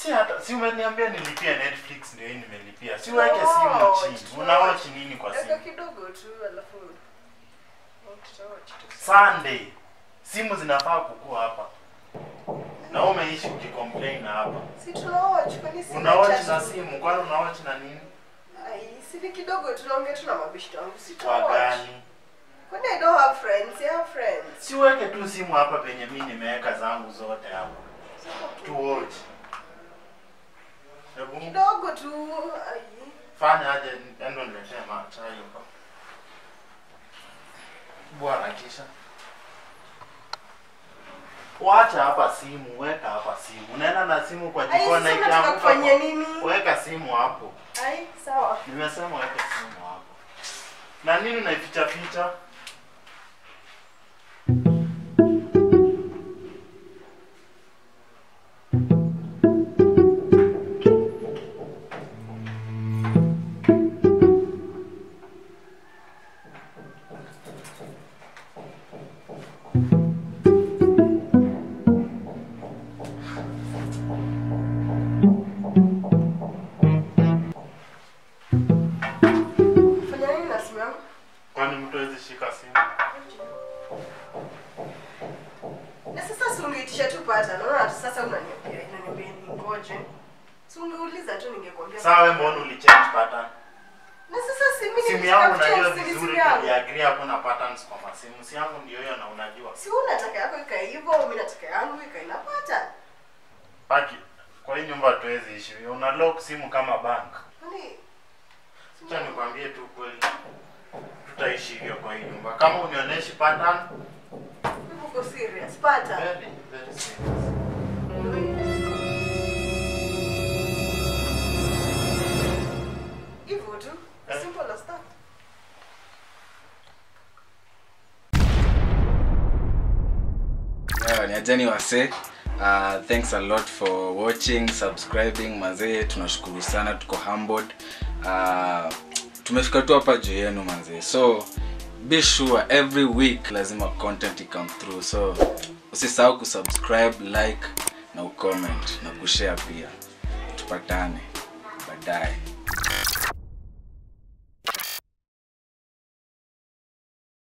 Si hata si umeniambia nilipia Netflix ndio hii nimelipia. Si uweke Tunawatch, simu chini. tunawatch. Unawatch nini kwa Weka simu? kidogo tu alafu tutawatch tu. Sunday. Simu zinafaa kukua hapa. Na wewe umeishi ukicomplain hapa. Si tunawatch kwani si Unawatch na simu, kwani unawatch na nini? Ai, si ni kidogo tunaongea tu na mabishto wangu. Si Kwa tunawatch. gani? Kwani I don't have friends, I have friends. Si uweke tu simu hapa penye mimi nimeweka zangu zote hapa. Tu watch. Hebu Kidogo tu. Ai. fanya aje endo niletee chai hapa. Bwana kisha. Wacha hapa simu, weka hapa simu. Unaenda na simu kwa Ai, jikoni sasa na unataka ikianguka. kufanya kwa- nini? Weka simu hapo. Ai, sawa. Nimesema weka simu hapo. Na nini unaificha ficha? Fanya nini na simu yangu? Kwani mtu hawezi shika simu? Na sasa si ungeitisha tu pata. Naona hata sasa unaniambia unaniambia ningoje. Si ungeuliza tu ningekwambia. Sawa, wewe mbona ulichange pattern? Na sasa si mimi Simu nilitaka yangu kuchange unajua simu vizuri yangu. tuliagree hakuna patterns kwa masimu. Si yangu ndio hiyo na unajua. Si unataka yako ikae hivyo, mimi nataka yangu ikae inapata. Paki. Kwa hii nyumba hatuwezi ishi. Una lock simu kama bank. Kwani Acha nikwambie tu kweli. Tutaishi hivyo kwa hii nyumba. Kama unionyeshi pattern, Hivi uko serious? Pata. very very serious. Hivyo tu. Eh. Simple as that. Yeah, ni ajani wase uh, thanks a lot for watching subscribing mazee tunashukuru sana tuko humbled uh, tumefika tu hapa juu yenu manzee so be sure every week lazima content ikame through so usisahau kusubscribe like na ucomment na kushare pia tupatane baadaye